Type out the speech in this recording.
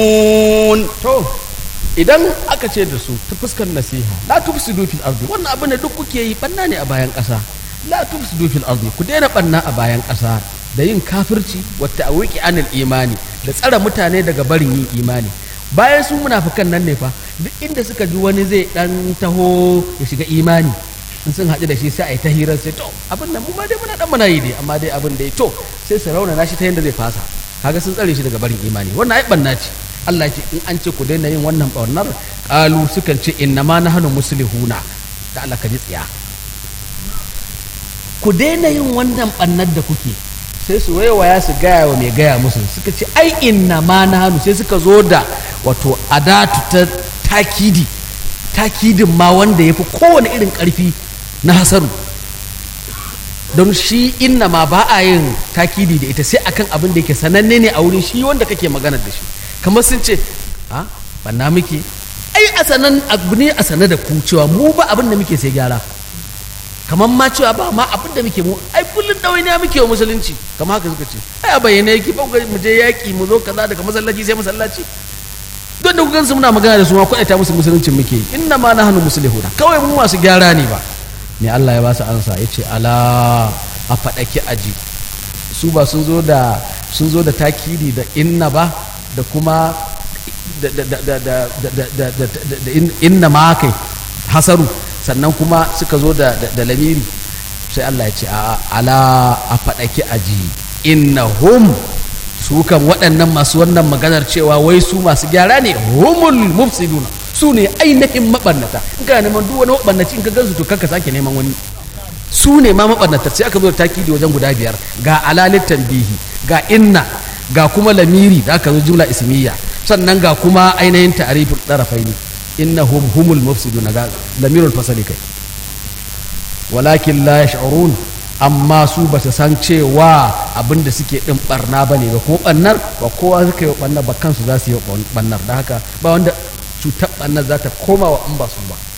to idan aka ce da su ta fuskar nasiha la tufsidu fil ardi wannan abin da duk kuke yi banna ne a bayan ƙasa la tufsidu fil ardi ku daina banna a bayan ƙasa da yin kafirci wa ta'wiki anil imani da tsara mutane daga barin yin imani bayan su munafikan nan ne fa duk inda suka ji wani zai dan taho ya shiga imani in sun haɗu da shi sai a yi ta hirar sai to abin nan mu ma dai muna dan muna yi dai amma dai abin da ya to sai su raunana shi ta yadda zai fasa kaga sun tsare shi daga barin imani wannan ai banna ce Allah ce in an ce ku daina yin wannan ɓarnar ƙalu sukan ce inna ma nahnu muslihuna da Allah ka ji tsiya ku daina yin wannan ɓarnar da kuke sai su waiwaya su gaya wa mai gaya musu suka ce ai inna ma nahnu sai suka zo da wato adatu ta takidi takidin ma wanda ya fi kowane irin ƙarfi na hasaru don shi inna ma ba a yin takidi da ita sai akan abin da yake sananne ne a wurin shi wanda kake magana da shi kamar sun ce a banna muke ai a sanan abu ne a sanar da ku cewa mu ba abin da muke sai gyara kamar ma cewa ba ma abin da muke mu ai kullun ɗawainiya muke wa musulunci kamar haka suka ce ai a bayyana yake ba mu je yaƙi mu zo kaza daga masallaci sai masallaci don da kugan su muna magana da su ma kwaɗata musu musuluncin muke inna ma na hannu musulihuna kawai mu masu gyara ne ba ne Allah ya ba su ansa ya ce ala a faɗaki aji su ba sun zo da sun zo da takidi da inna ba da kuma da inna ma kai hasaru sannan kuma suka zo da lamiri sai Allah ya ce ala a faɗaki aji inna hum su kan waɗannan masu wannan maganar cewa wai su masu gyara ne humul mufsiduna su ne ainihin maɓannata in ka neman duk wani maɓannaci in ka gansu to kanka sake neman wani su ne ma maɓannata sai aka zo da takidi wajen guda biyar ga alalit tanbihi ga inna ga kuma lamiri da aka zo jumla ismiya sannan ga kuma ainihin ta'riful darafaini innahum humul mufsiduna ga lamirul fasali kai walakin la yash'urun amma su ba su san cewa abin da suke din barna ba ne ba kuma barnar ba kowa suka yi barnar ba kansu za su yi barnar da haka ba wanda cutar barnar za ta koma wa an ba su ba